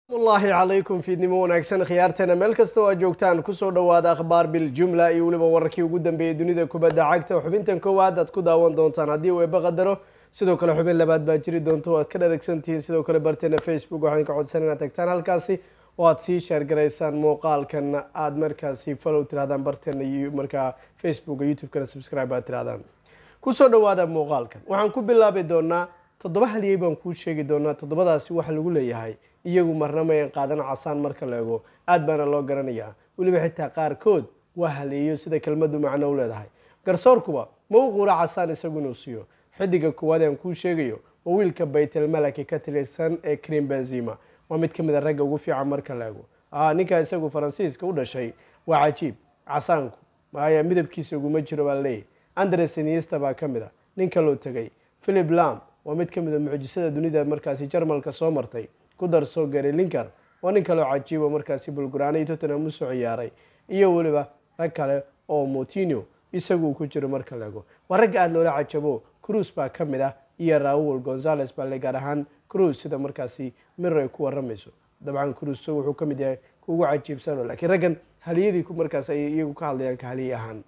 wallaahi calaykum fiidnimo wanaagsan khiyaarteena meel kasta oo aad joogtaan kusoo dhowaada akhbaar biljumla iyo weliba wararkii ugu dambeeyey dunida kubadda cagta xubintan koowaad aad ku daawan doontaan haddii uu eeba qadaro sidoo kale xubin labaad baa jiri doonta oo aad ka dharagsantihiin sidoo kale barteena facebook waxaan ka codsan inaad tagtaan halkaasi oo aad sii sheergaraysaan muuqaalkan aad markaasi follow tirahdaan barteena iyo markaa facebook youtube-kana subscribe aad tirahdaan kusoo dhowaada muuqaalkan waxaan ku bilaabi doonaa toddoba haliyey baan kuu sheegi doonaa toddobadaasi waxa lagu leeyahay iyagu marna mayan qaadan casaan marka la ego aad baana loo garanayaa weliba xitaa qaarkood waa haleeyo sida kelmadu macno u leedahay garsoorkuba ma u quura casaan isagu inuu siiyo xidiga koowaad aan kuu sheegayo waa wiilka baytelmalaki ka tirsan ee krim benzima waa mid ka mid a ragga ugu fiican marka la ego ninkaa isagu faransiiska u dhashay waa cajiib casaanku maya midabkiisa uguma jiro baa leeyahy andres iniesta baa ka mid a nin kaloo tegay philip lam waa mid ka mid a mucjisada dunida markaasi jarmalka soo martay ku darso gary linker waa nin kaloo cajiibo markaasi bulguraana iyo tottenham usoo ciyaaray iyo weliba rag kale oo motinio isagu ku jiro marka la ego waa ragga aada loola cajabo cruise baa ka mid ah iyo raul gonzales baa le gaar ahaan cruise sida markaasi mir ay ku waramayso dabcan cruise wuxuu ka mid yahay kuugu cajiibsano lakiin raggan haliyadii markaas ay iyagu ka hadlayaan ka haliye ahaan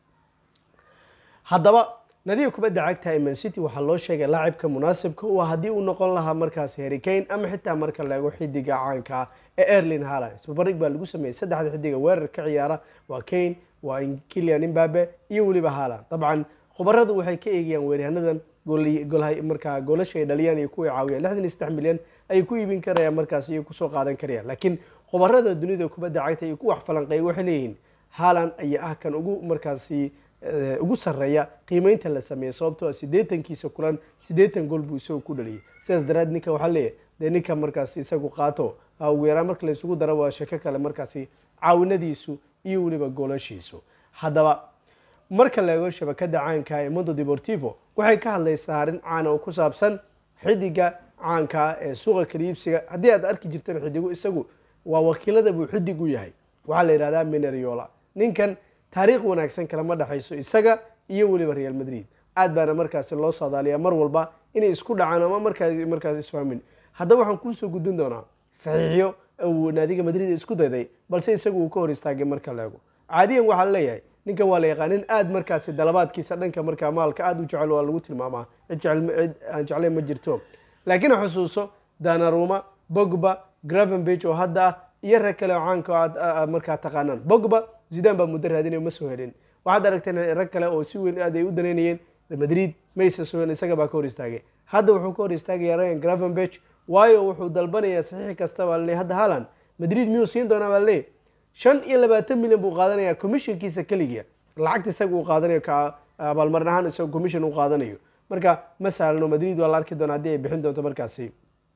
haddaba nadiga kubadda cagta ee mancity waxaa loo sheegay laacibka munaasibka u ah haddii uu noqon lahaa markaasi harrikane ama xitaa marka la ego xidiga caanka ee erlin haland isbabarig baa lagu sameeyey saddexda xidiga weerar ka ciyaara waa kane waa kilian imbabe iyo weliba haland dabcan khubaradu waxay ka eegayaan weeryahaanadan markaa goolasha ay dhaliyaan iyo kuway caawiyaan lixdan iyo saddex milyan ayay ku iibin karayaan markaas iyo kusoo qaadan karayaan laakiin khubarada dunida kubadda cagta iyo ku wax falanqeeya waxay leeyihiin haland ayaa ah kan ugu markaasi ugu sareeya qiimeynta la sameeyey sababtoo siddeetankiisa kulan siddeetan gool buu isagu ku dhaliyay sidaas daraad ninka waxaa leeyahy dee ninka markaasi isagu qaato ugu yaraan marka laysugu daro waa sheko kale markaasi caawinadiisu iyo weliba goolashiisu haddaba marka la eego shabakada caanka ee mondo deportivo waxay ka hadlaysaa arrin caana oo ku saabsan xidiga caanka ee suuqa kaliibsiga haddii aad arki jirteen xidigu isagu waa wakiilada buu xidig u yahay waxaa la yihahdaa mineriola ninkan taariikh wanaagsan kalama dhexayso isaga iyo weliba real madrid aad baana markaasi loo saadaaliyaa mar walba inay isku dhacaan ama markaa markaas isfahmin haddaba waxaan kuusoo gudbin doonaa saxiixyo uu naadiga madrid isku dayday balse isagu uu ka hor istaagay marka la ego caadiyan waxaa leeyahay ninkan waa la yaqaanin aad markaasi dalabaadkiisa dhanka markaa maalka aada u jecel waa lagu tilmaamaa cid jecel cid aan jeclayn ma jirto laakiin xusuuso danaruma bogba gravenbage oo hadda ah iyo rag kale oo caanka aad markaa taqaanaan bogba zidan baa muddo raadinay ma soo helin waxaad aragteen rag kale oo si weyn aad ay u danaynayeen madrid maysa soo helin isaga baa ka hor istaagay hadda wuxuu ka hor istaagaya ryan gravenbage waayo wuxuu dalbanayaa saxiix kasta baa laleey hadda haland madrid miyuu siin doonaa baa laleey shan iyo labaatan milyan buu qaadanayaa commissionkiisa keligiia lacagta isaga uu qaadanayo ka abaalmarin ahaan isaga commission uu qaadanayo marka ma sahlano madrid waa la arki doona haddii ay bixin doonto markaasi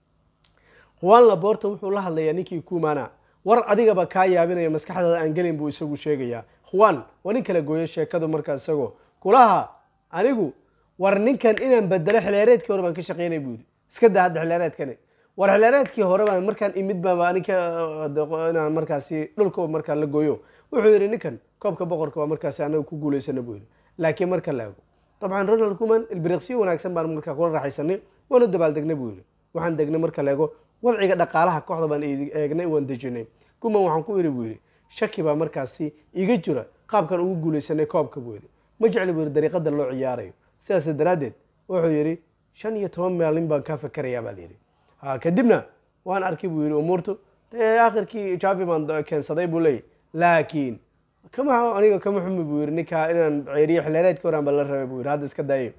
juan laborta wuxuu la hadlayaa ninkii kumana war adigaba kaa yaabinaya maskaxdaada aan gelin buu isagu sheegayaa juan waa nin kala gooyo sheekadu markaa isagoo kulaha anigu war ninkan inaan bedelo xilaareedkii hore baan ka shaqeynay buu yidhi iska daa hadda xilaareedkani war xilaareedkii hore baan markaan imid baaba aninka inaan markaasi dhulka markaa la gooyo wuxuu yidhi ninkan koobka boqorka waa markaasi anaga ku guulaysana buu yidhi laakiin marka la ego dabcan ronald kuman ilbiriqsiyo wanaagsan baan markaa kula raaxaysanay waanu dabaaldegnay buu yidhi waxaan degnay marka la ego wadciga dhaqaalaha kooxda baan eegnay waan dejinay kuman waxaan ku yidhi buu yidhi shaki baa markaasi iga jira qaabkan ugu guulaysanay koobka buu yidhi ma jecli buu yidhi dariiqada loo ciyaarayo sidaas daraaddeed wuxuu yidhi shan iyo toban maalin baan kaa fakarayaa baa layidhi kadibna waan arkay buu yidhi umuurtu dee akhirkii javi baan keensaday buu leeyay laakiin kama aniga kama xumi buu yidhi ninkaa inaan ceeriyo xilaareedka horaan baa la rabay buu yidhi hadda iska daayay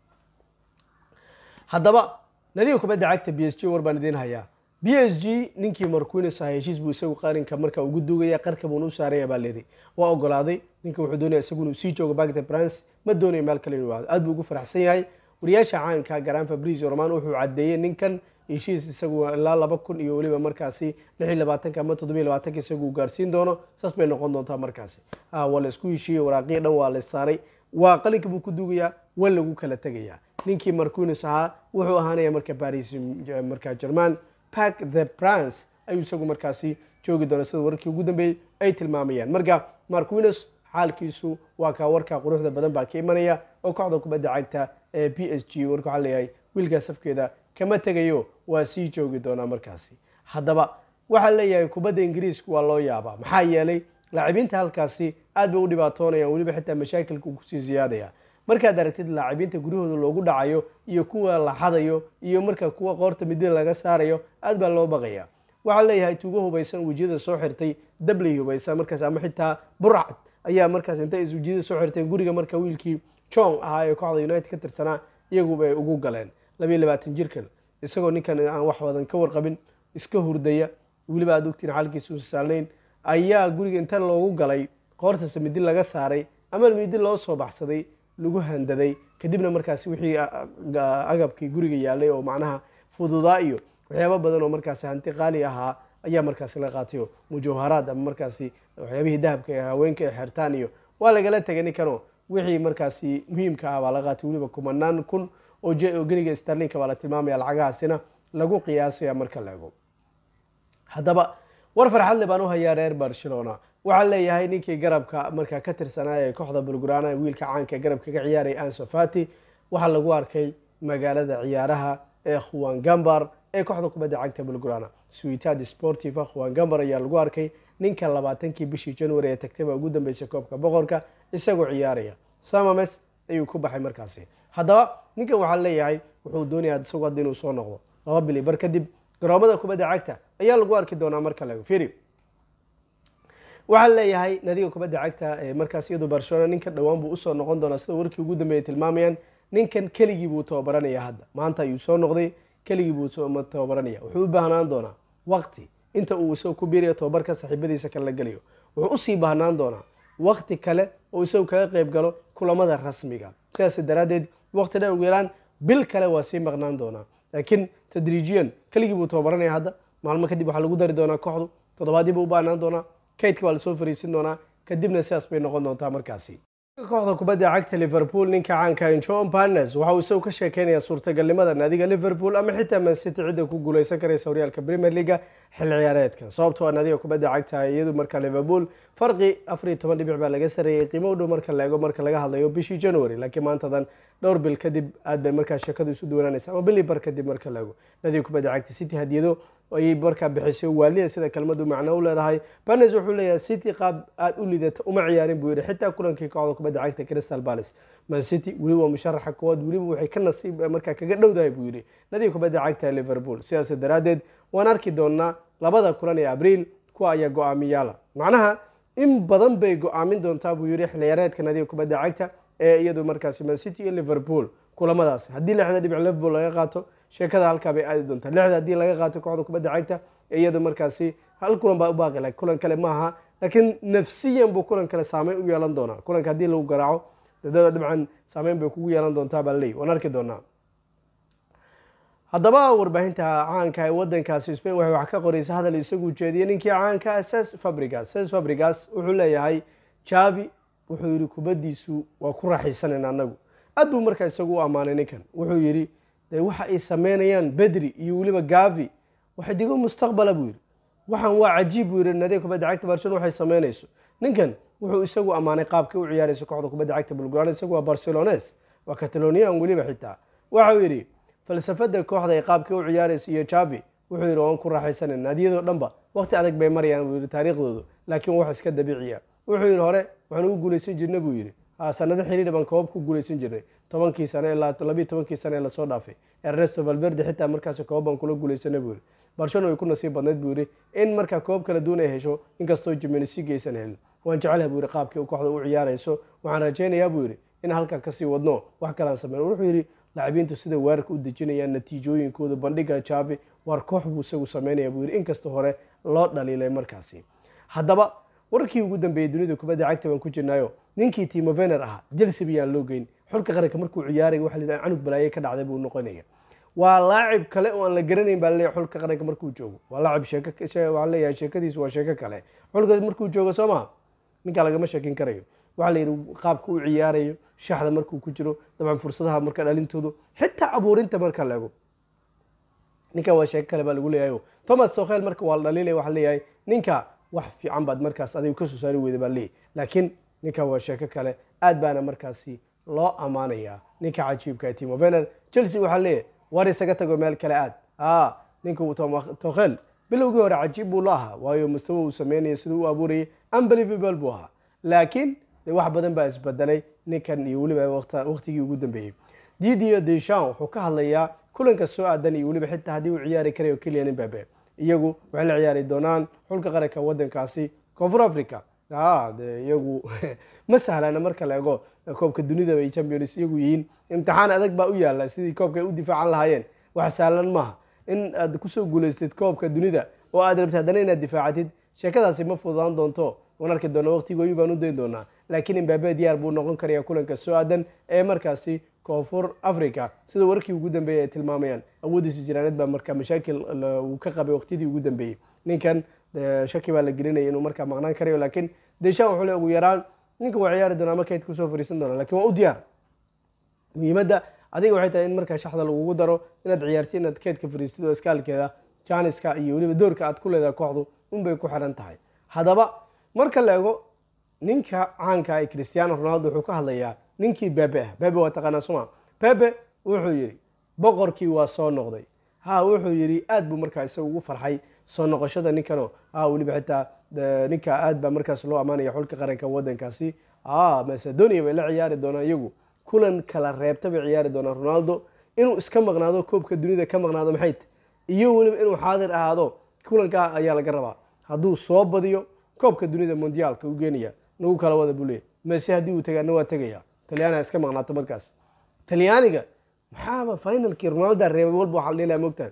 haddaba nadiga kubadda cagta b s g war baan idiin hayaa b s g ninkii marquines aha heshiis buu isagu qarinka marka ugu dugaya qarka buuna u saaraya baa layidhi waa ogolaaday ninka wuxuu doonaya isagu inuu sii joogo bagda france ma doonayo meel kale inuu aado aad buu ugu faraxsan yahay wariyaasha caanka garan fabrizio roman wuxuu caddeeyey ninkan heshiis isagu ilaa laba kun iyo weliba markaasi lix iyo labaatanka ama toddobiyo labaatanka isagu gaarsiin doono saas bay noqon doontaa markaasi waa la isku heshiiyey waraaqiya dhan waa la saaray waa qalinka buu ku dugayaa waa lagu kala tegayaa ninkii marquines ahaa wuxuu ahaanaya marka baris marka german park the prince ayuu isagu markaasi joogi doona sida wararkii ugu dambeeyey ay tilmaamayaan marka marquines xaalkiisu waa kaa warkaa quruxda badan baa ka imanaya oo kooxda kubadda cagta ee b s g warka waxaa leeyahay wiilkaa safkeeda kama tegayo waa sii joogi doonaa markaasi haddaba waxaa leeyahay kubadda ingiriisku waa loo yaabaa maxaa yeelay laacibiinta halkaasi aad bay u dhibaatoonayaan weliba xitaa mashaakilka uu kusii siyaadaya markaad aragtid laacibiinta guryahooda loogu dhacayo iyo kuwa la xadayo iyo marka kuwa qoorta midida laga saarayo aad baa loo baqaya waxaa leeyahay tuugo hubaysan wejiyada soo xirtay dabley hubaysan markaas ama xitaa burcad ayaa markaas intay is wejiyada soo xirteen guriga marka wiilkii jong ahaa ee kooxda united ka tirsanaa iyaguba ay ugu galeen labayo labaatan jirkan isagoo ninkan aan wax badan ka warqabin iska hurdaya weliba aad ogtiin xaalkiisa uusa saalnayn ayaa guriga inta loogu galay qoortasa midi laga saaray ama midi loo soo baxsaday lagu handaday kadibna markaasi wixii agabkii guriga yaalay oo macnaha fududaa iyo waxyaaba badan oo markaasi hanti qaali ahaa ayaa markaasi la qaatayo mujawharaad ama markaasi waxyaabihii dahabka ee haweenka ee xertaan iyo waa lagala tegay ninkanoo wixii markaasi muhiimka ah baa la qaatay weliba kumanaan kun oo geniga starlinka baa la tilmaamaya lacagahaasina lagu qiyaasaya marka la ego haddaba war farxadle baan u hayaa reer barcelona waxaa leeyahay ninkii garabka markaa ka tirsanaa ee kooxda bulgurana wiilka caanka garabka ka ciyaaray anso fati waxaa lagu arkay magaalada ciyaaraha ee khuwan gambar ee kooxda kubadda cagta bulgurana suitad sportiva khuwan gambar ayaa lagu arkay ninka labaatankii bishii january ee tagtay baa ugu dambeysay koobka boqorka isagoo ciyaaraya samames ayuu ku baxay markaasi haddaba ninkan waxaa leeyahay wuxuu doonayaa isagoo hadda inuu soo noqdo laba bili bar kadib garoomada kubadda cagta ayaa lagu arki doonaa marka laego firi waxaa leeyahay nadiga kubadda cagta ee markaas iyadu barcelona ninkan dhowaan buu usoo noqon doonaa sida warkii ugu dambeeyay tilmaamayaan ninkan keligii buu tababaranaya hadda maanta ayuu soo noqday keligii buu tababaranaya wuxuu u baahnaan doonaa waqti inta uu isagoo ku biirayo tababarka saaxiibadiisa kale la gelayo wuxuu usii baahnaan doonaa waqti kale oo isagu kaga qayb galo kulamada rasmiga sidaas daraaddeed waqti dheer ugu yaraan bil kale waa sii maqnaan doonaa laakiin tadriijiyan keligii buu tababaranaya hadda maalmo kadib waxaa lagu dari doonaa kooxdu toddobaadii buu u baahnaan doonaa kaydka waa lasoo fariisin doonaa kadibna sidaas bay noqon doontaa markaasi kooxda kubadda cagta liverpool ninka caanka john barnes waxa uu isagu ka sheekeynaya suurtagalnimada naadiga liverpool ama xitaa mancity cidda ku guuleysan karaysa horyaalka premier leaga xilli ciyaareedkan sababtoo naadiga kubadda cagta iyadu marka liverpool farqi afar iyo toban dhibic baa laga sareeyay qiimo u dhow marka la eego marka laga hadlayo bishii january laakiin maantadan dhowr bil kadib aad bay markaa sheekadu isu duwanaanaysa ama bili bar kadib marka la eego naadiga kubadda cagta city hadiyado ayay markaa bixisay waaliya sida kelmadu macno u leedahay barnes wuxuu leeyahay city qaab aada u lidata uma ciyaarin buu yihi xitaa kulankii kooxda kubadda cagta crystal palace man city weliba waa musharaxa koowaad weliba waxay ka nasiib markaa kaga dhowdahay buu yihi nadiga kubadda cagta liverpool sidaas daraaddeed waan arki doonaa labada kulan ee abriil kuwa ayaa go-aamiyaala macnaha in badan bay go-aamin doontaa buu yihi xiliyaareedka nadiga kubadda cagta ee iyadu markaasi man city iyo liverpool kulamadaasi haddii lixda dhibic liverpool laga qaato sheekada halkaa bay aadi doontaa lixda haddii laga qaato kooxda kubadda cagta ee iyada markaasi hal kulan baa u baaqi lahay kulan kale maaha laakiin nafsiyan buu kulan kale saameyn u yeelan doonaa kulanka haddii lagu garaaco dadada dhibcan saameyn bay kugu yeelan doontaa baa leey waan arki doonaa haddaba warbaahinta caanka ee wadankaasi spain waxay wax ka qoraysa hadal isagu jeediyay ninkii caanka ses fabrigas ses fabrigas wuxuu leeyahay javi wuxuu yihi kubaddiisu waa ku raaxaysanan anagu aad buu markaa isagu u ammaanay ninkan wuxuu yidhi de waxa ay sameynayaan bedri iyo weliba gavi waxay digo mustaqbala buu yidhi waxaan waa cajiib buu yidhi nadiga kubadda cagta barcelona waxay sameynayso ninkan wuxuu isagu ammaanay qaabkii u ciyaarayso kooxda kubadda cagta bulguraan isagu waa barcelones waa catalonian weliba xitaa waxau yidhi falsafada kooxda ay qaabkii u ciyaarayso iyo javi wuxuu yidhi waan ku raaxaysanan naadiyadoo dhanba waqti adag bay marayaan buu yidhi taariikhdoodu laakiin wax iska dabiiciya wuxuu yidhi hore waxaan ugu guulaysan jirna buu yidhi sanado xiriir baan koobab ku guulaysan jirnay tobankii sane ilaa labiiyo tobankii sane ee lasoo dhaafay ernesto valverde xitaa markaasi koobab baan kula guulaysana buu yidhi barcelona way ku nasiib badnayd buu yidhi in markaa koobab kala duwan ay hesho inkastoo jimenisi geysan helin waan jecelaha buu yidhi qaabkii u kooxda u ciyaarayso waxaan rajaynayaa buu yidhi in halkaa kasii wadno wax kalaan sameyn wuxuu yidhi lacabiintu sida weerarka u dejinayaan natiijooyinkooda bandhiga javi waar koox buu isagu sameynaya buu yidhi inkastoo hore loo dhaliilay markaasi haddaba warkii ugu dambeeyey dunida kubadda cagta baan ku jirnaayo ninkii timo vener ahaa jelsea bayaan loo geyn xulka qaranka markuu ciyaaray waxa la yidhaha canug balaaye ka dhacday buu noqonaya waa laacib kale oo aan la garanayn baa laleeyahay xulka qaranka markuu joogo waa laacib sheeko waxaa leeyahay sheekadiisu waa sheeko kale xulka markuu joogo soo maha ninkaa lagama sheekin karayo waxaa la yidhi qaabka u ciyaarayo shaxda markuu ku jiro dabcan fursadaha marka dhalintoodu xitaa abuurinta marka la ego ninka waa sheeko kale baa lagu leeyahay thomas tokhel marka waa la dhaliilaya waxaa leeyahay ninka wax fiican baad markaas adigu kasoo saari weyda baa leeyahy laakiin ninka waa sheeko kale aad baana markaasi loo ammaanayaa ninka cajiibka timo vener chelsea waxaa leeyahay war isaga tago meel kale aad a ninka tokhel bilowgii hore cajiib buu la ahaa waayo mustawa uu sameynaya siduu u abuurayay unbelievable buu ahaa laakiin de wax badan baa isbedelay ninkan iyo weliba waqtigii ugu dambeeyey didier deschamps wuxuu ka hadlayaa kulanka soo aadan iyo weliba xitaa haddii uu ciyaari karayo keliyan imbabe iyagu waxay la ciyaari doonaan xulka qaranka wadankaasi koonfur africa de iyagu ma sahlana marka la ego koobka dunida bay champions iyagu yihiin imtixaan adag baa u yaala sidii koobka ay u difaacan lahaayeen wax sahlan maaha in aad kusoo guulaystid koobka dunida oo aad rabtid haddana inaad difaacatid sheekadaasi ma fududaan doonto waan arki doona waqtigooyi baan u dayn doonaa laakiin imbabe diyaar buu noqon karaya kulanka soo aadan ee markaasi koonfur africa sida warkii ugu dambeeyay ay tilmaamayaan awoodiisa jiraaneed baa markaa mashaakil uu ka qabay waqtidii ugu dambeeyey ninkan shaki baa la gelinaya inuu markaa maqnaan karayo laakiin deshan wuxuu le ugu yaraan ninka waa ciyaari doona ama kayd kusoo fariisan doona lakin waa u diyaar muhiimadda adiga waxay tahay in markaa shaxda lagugu daro inaad ciyaarti inaad keydka fariistid oo iskaalkeeda janiska iyo weliba doorka aad ku leedahay kooxdu unbay ku xiran tahay haddaba marka la ego ninka caanka ee cristiano ronaldo wuxuu ka hadlayaa ninkii bebe ah bebe waa taqaanaa soma bebe wuxuu yidhi boqorkii waa soo noqday ha wuxuu yidhi aad buu markaa isaga ugu farxay soo noqoshada ninkano ha weliba xitaa ninka aad baa markaas loo ammaanaya xulka qaranka wadankaasi a macedonia bay la ciyaari doonaan iyagu kulan kala reebta bay ciyaari doonaan ronaldo inuu iska maqnaado koobka dunida ka maqnaado maxay ta iyo weliba inuu xaadir ahaado kulankaa ayaa laga rabaa hadduu soo badiyo koobka dunida mondiaalka u geenaya nagu kala wada buu leeyay mase haddii uu tagaana waa tegaya talyaaniga iska maqnaato markaas talyaaniga maxaaba finalkii ronaldo reebay walba waxaa la dhihi laha mogtaan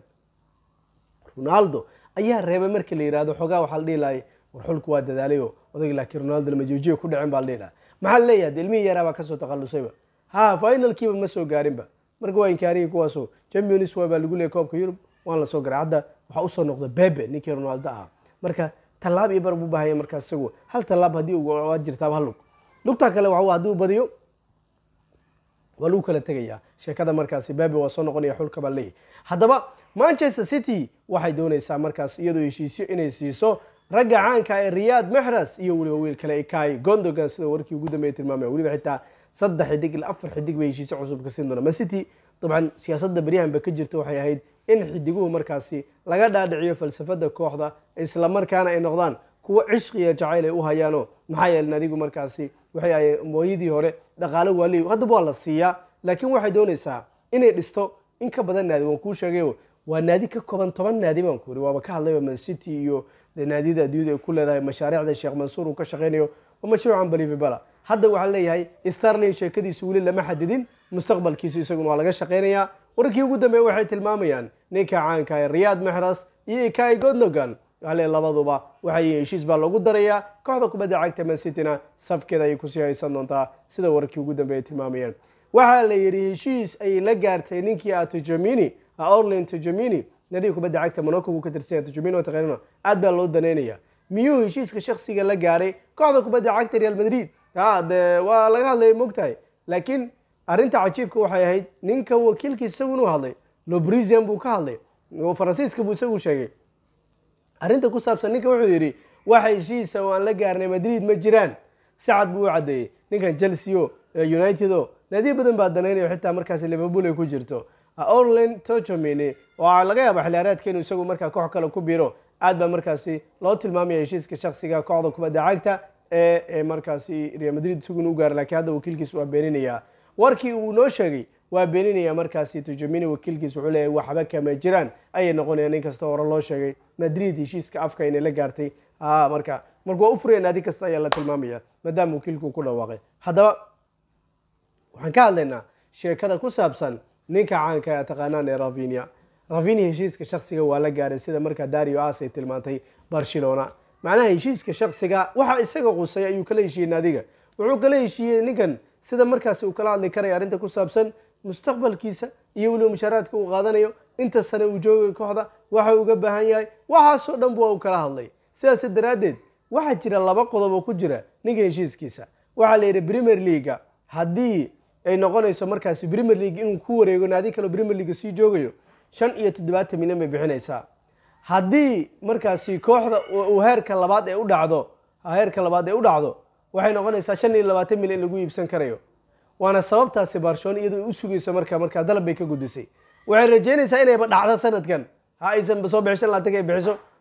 ronaldo ayaa reebay markii la yihahdo xoogaa waxaa la dhihi lahay war xulku waa dadaalayo odayg laakiin ronaldo lama joojiya ku dhicin baa la dhihi laha maxaa la leeyahay de ilmihii yaraa baa kasoo takhalusayba ha finalkiiba ma soo gaarinba marka waa inkaariyi kuwaaso champions waa baa lagu leeyay koobka yurub waan la soo garay hadda waxaa usoo noqda bebe ninkii ronaldo ahaa marka tallaab iyo bar buu baahaya markaas isagu hal tallaab haddii waa jirtaaba hal lug lugtaa kale waxa haddii uu badiyo waa lagu kala tegayaa sheekada markaasi bebe waa soo noqonaya xulka baa leeyahy haddaba manchester city waxay doonaysaa markaas iyadoo heshiisyo inay siiso ragga caanka ee riyad maxras iyo weliba wiil kale ikai gondogan sida warkii ugu dambeeya tilmaamaya weliba xitaa saddex xidig ilaa afar xidig bay heshiisyo cusub ka siin doona macity dabcan siyaasadda beryahanba ka jirta waxay ahayd in xidiguhu markaasi laga dhaadhiciyo falsafada kooxda isla markaana ay noqdaan kuwo cishqiya jacayl ay u hayaano maxaa yeelen adigu markaasi waxay ahay mooyadii hore dhaqaalo waa leey haddaba waa la siiyaa laakiin waxay doonaysaa inay dhisto in ka badan naadi waan kuu sheegayo waa naadi ka kooban toban naadi baan ku uri waaba ka hadlayba mancity iyo naadiyada adduunyada ay ku leedahay mashaariicda sheekh mansuur uu ka shaqeynayo waa mashruucan balivibala hadda waxaa leeyahay starling sheekadiisu weli lama xadidin mustaqbalkiisu isaguna waa laga shaqeynayaa warkii ugu dambeeya waxay tilmaamayaan ninka caanka ee riyad maxras iyo ikai godnogan ale labaduba waxay heshiis baa loogu darayaa kooxda kubadda cagta mansityna safkeeda ayay kusii haysan doontaa sida warkii ugu dambeeya tilmaamayaan waxaa la yidhi heshiis ayay la gaartay ninkii a tujamini orlin tujamini nadiga kubadda cagta monaco buu ka tirsan yahay tujamini oo taqaanina aad baa loo daneynaya miyuu heshiiska shaksiga la gaaray kooxda kubadda cagta real madrid ha de waa laga hadlaya mogtahay laakiin arrinta cajiibka waxay ahayd ninkan wakiilkiis isagu inuu hadlay lobrisian buu ka hadlay oo faransiiska buu isagu sheegay arrinta ku saabsan ninka wuxuu yidhi waxa heshiisa oo aan la gaarnay madrid ma jiraan sacad buu u caddeeyey ninkan chelsea o united o naadiyo badan baa danaynayo xitaa markaasi liverpool ay ku jirto orlin tochamini oo laga yaaba xiliyaareedka inuu isagu markaa koox kale ku biro aad baa markaasi loo tilmaamaya heshiiska shaksiga kooxda kubadda cagta ee markaasi real madrid isaguna u gaaray lakiin hadda wakiilkiis waa beeninayaa warkii uu noo sheegay waa beeninaya markaasi tujamini wakiilkiis wuxuu leeyahay waxba kama jiraan ayay noqonayaan in kasta hore loo sheegay madrid heshiiska afka inay la gaartay marka marka waa u furaya naadi kasta ayaa la tilmaamaya maadaama wakiilku ku dhawaaqay haddaba waxaan ka hadlaynaa sheekada ku saabsan ninka caanka ee taqaanaan ee ravinia ravinia heshiiska shaksiga waa la gaaray sida markaa dario as ay tilmaantay barcelona macnaha heshiiska shaksiga waxa isaga qusay ayuu kala heshiiyey naadiga wuxuu kala heshiiyey ninkan sida markaasi uu kala hadli karaya arrinta ku saabsan mustaqbalkiisa iyo weliba mushaaraadka uu qaadanayo inta sane uu joogay kooxda waxa uga baahan yahay waxaasoo dhan waa uu kala hadlay sidaas daraaddeed waxaa jira laba qodob oo ku jira ninka heshiiskiisa waxaa la yidhi premier leaga haddii ay noqonayso markaasi premier league inuu ku wareego naadi kaleo premier leaga sii joogayo shan iyo toddobaatan milyan bay bixinaysaa haddii markaasi kooxda uu heerka labaad ee u dhacdo heerka labaad ee u dhacdo waxay noqonaysaa shan iyo labaatan milyan in lagu iibsan karayo waana sababtaasi barcelona iyadoo u sugayso marka markaa dalab bay ka gudisay waxay rajeynaysaa inayba dhacdo sanadkan ha aysan soo bixishan laatanka ay bixiso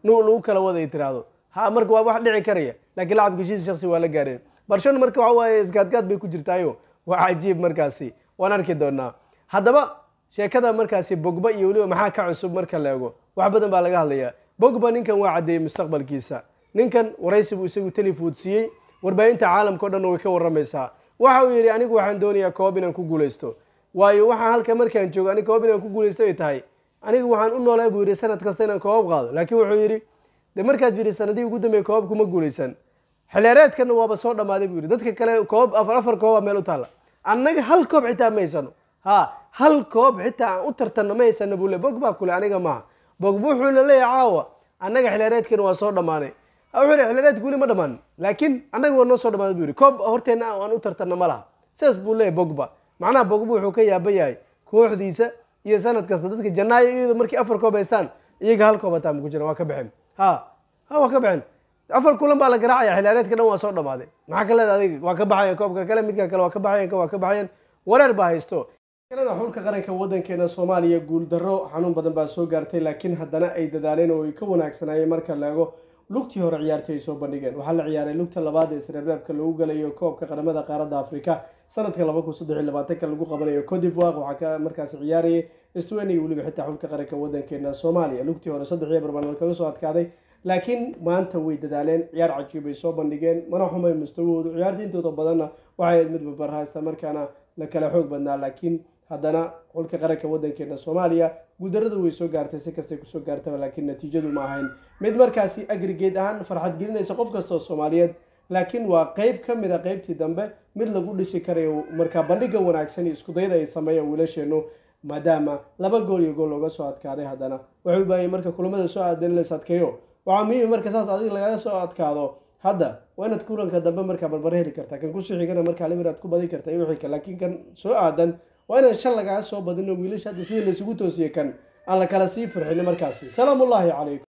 nu lagu kala wada ay tiraahdo ha marka waa wax dhici karaya laakiin lacabka heshiis shaksi waa la gaareen barcelona marka waxa waaye isgaadgaad bay ku jirtaayo waa cajiib markaasi waan arki doonaa haddaba sheekada markaasi bogba iyo weliba maxaa ka cusub marka la eego wax badan baa laga hadlayaa bogba ninkan waa caddeeyey mustaqbalkiisa ninkan waraysi buu isagu telefood siiyey warbaahinta caalamka o dhan way ka waramaysaa waxa uu yidhi anigu waxaan doonayaa koob inaan ku guulaysto waayo waxaan halka markaan joogo aniga koob inaan ku guulaysto ay tahay anigu waxaan u noolay buu yidhi sanad kasta inaan koob qaado laakiin wuxuu yidhi de markaad fiiri sanadihii ugu dambeeyey koob kuma guulaysan xilheereedkana waaba soo dhammaaday buu yidhi dadka kale koob afar afar kooba meel u taalla annaga hal koob xitaa ma haysano ha hal koob xitaa aan u tartanno ma haysano buu le bogba kule aniga maaha bogba wuxuuna leeyahay caawa annaga xilheereedkana waa soo dhammaanay wuxuu yidhi xilheereedka weli ma dhammaan laakiin annaga waa noo soo dhammaaday buu yidhi koob horteenna aan u tartanno ma laha sidaas buu leeyahay bogba macnaha bogba wuxuu ka yaaban yahay kooxdiisa iyo sanad kasta dadka janaayo iyadoo markii afar koob haystaan iyaga hal koob hataa ma ku jiran waa ka baxeen ha ha waa ka baxeen afar kulan baa la garaacaya xilaareedka dhan waa soo dhammaaday maxaa ka leeda adiga waa ka baxayan koobka kale midka kale waa ka baxayan kan waa ka baxayan wareer baa haysto kalena xulka qaranka waddankeena soomaaliya guuldarro xanuun badan baa soo gaartay laakiin haddana ay dadaaleen oo ay ka wanaagsanaayeen marka la eego lugtii hore ciyaartay ay soo bandhigeen waxaa la ciyaaray lugta labaad ee sreebreebka lagu galayo koobka qaramada qaaradda afrika sanadka laba kun saddex iyo labaatanka lagu qabanayo codivoire waxaa ka markaasi ciyaarayay stwenia weliba xitaa xulka qaranka waddankeena soomaaliya lugtii hore saddex iyo barban kaga soo adkaaday laakiin maanta way dadaaleen ciyaar cajiib ay soo bandhigeen mana xumay mustawahoodu ciyaarta intooda badanna waxay ahayd mid babarhaysta markaana la kala xoog badnaa laakiin haddana xulka qaranka waddankeena soomaaliya guuldarrada way soo gaartay si kastay kusoo gaartaba laakiin natiijadu ma ahayn mid markaasi agrigeed ahaan farxad gelinaysa qof kasta oo soomaaliyeed laakiin waa qeyb ka mid a qeybtii dambe mid lagu dhisi karayo markaa bandhiga wanaagsan iyo iskudayda ay sameeyaan wiilasheenu maadaama laba gool iyo gool looga soo adkaaday haddana waxay u baahayeen marka kulamada soo aadan in lays adkeeyo waxaa muhiim marka saas adiga lagaga soo adkaado hadda waa inaad kulanka dambe markaa barbare heli kartaa kan kusoo xigana markaa limir aad ku badin karta iyo wixii kale laakiin kan soo aadan waa inaan shan lagaga soo badino wiilasha hadda sidii laysugu toosiyey kan aan la kala sii firxino markaasi salaamu ullaahi calaykum